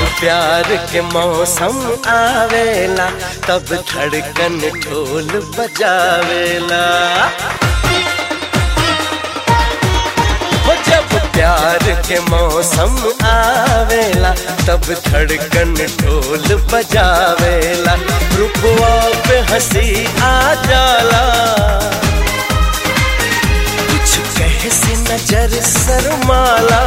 प्यार के मौसम आवेला तब धड़कन ढोल बजावेला वो जब प्यार के मौसम आवेला तब धड़कन ढोल बजावेला रुपवा पे हंसी आ जाला कुछ कहे से नजर शर्माला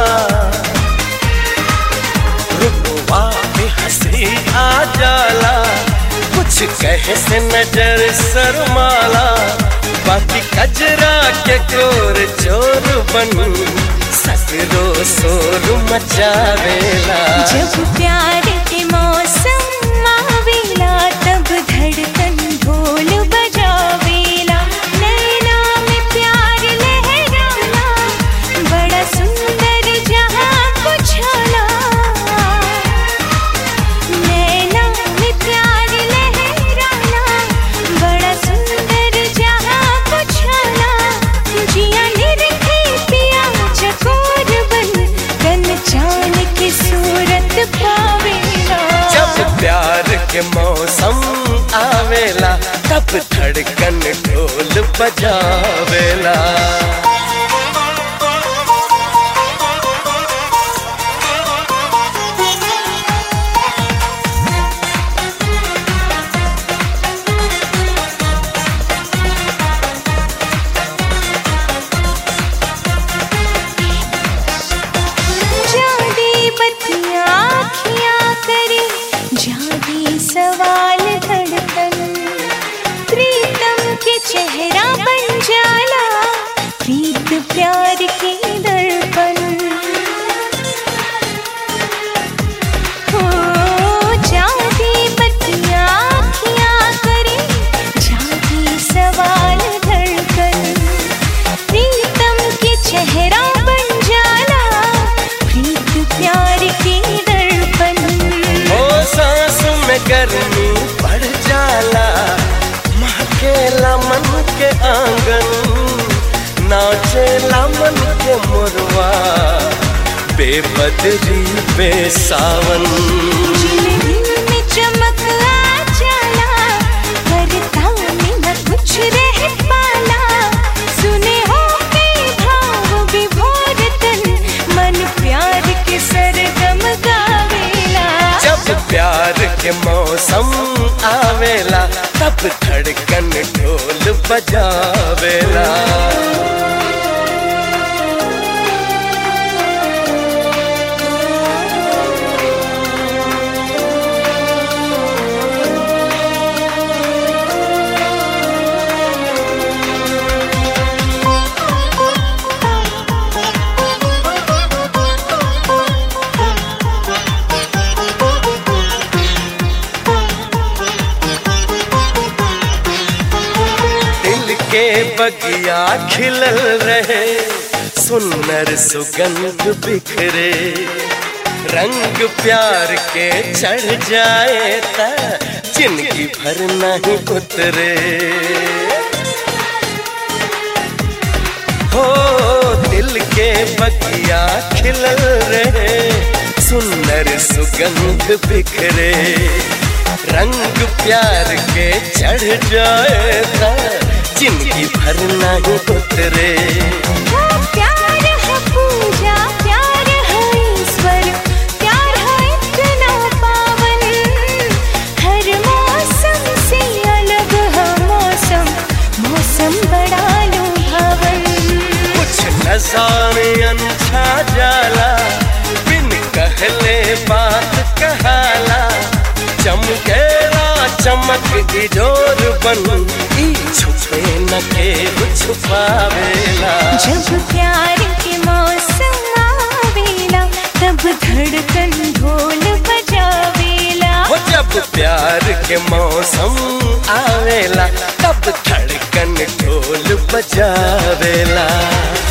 रुपवा पे हंसी आ जाला कुछ कहे से नजर शर्माला बाकी कजरा के कोर चोर बन सकरो शोर मचावेला जब प्यार के मौसम आवेला तब धड़कन ढोल बजावेला नैना में प्यार लहराना बड़ा सुंदर जहां कुछाला नैना में प्यार लहराना बड़ा सुंदर जहां कुछाला जिया निरखे पिया चकोर बन कन चान की सूरत पावेला जब प्यार के मौसम आवेला तब धड़कन ढोल बजावेला जादी बत्तियाँ आँखियाँ करे जादी सवाल धड़कन प्रीतम के चेहरा बन जाला प्रीत प्यार के दर्पण हो जादी बत्तियाँ आँखियाँ करे जादी सवाल धड़कन प्रीतम के चेहरा बन जाला प्रीत प्यार के दर्पण ओ सांस में गर्मी बढ़ जाला महकेला मन के आंगन नाचेला मन के मुरवा बेबदरी पे सावन जिन में चमक आ जाला करता में न कुछ रह पाला सुने हो के भाव विभोर तन मन प्यार के सरगम गावेला जब प्यार के मौसम आवेला तब धड़कन ढोल बजावेला दिल के बगिया खिलल रहे सुनर सुगंध बिखरे रंग प्यार के चढ़ जाए ता जिंदगी भर नहीं उतरे हो दिल के बगिया खिलल रहे सुंदर सुगंध बिखरे रंग प्यार के चढ़ जाए ता जिंदगी भर नहीं उतरे वो प्यार है पूजा प्यार है ईश्वर प्यार है इतना पावन हर मौसम से अलग है मौसम मौसम बड़ा लुभावन कुछ नजारे अनछा जाला बिन कहले बात कहाला चमकेला चमक इजोर बन ई छुपे न के छुपावेला जब प्यार के मौसम आवेला तब धड़कन ढोल बजावेला वो जब प्यार के मौसम आवेला तब धड़कन ढोल बजावेला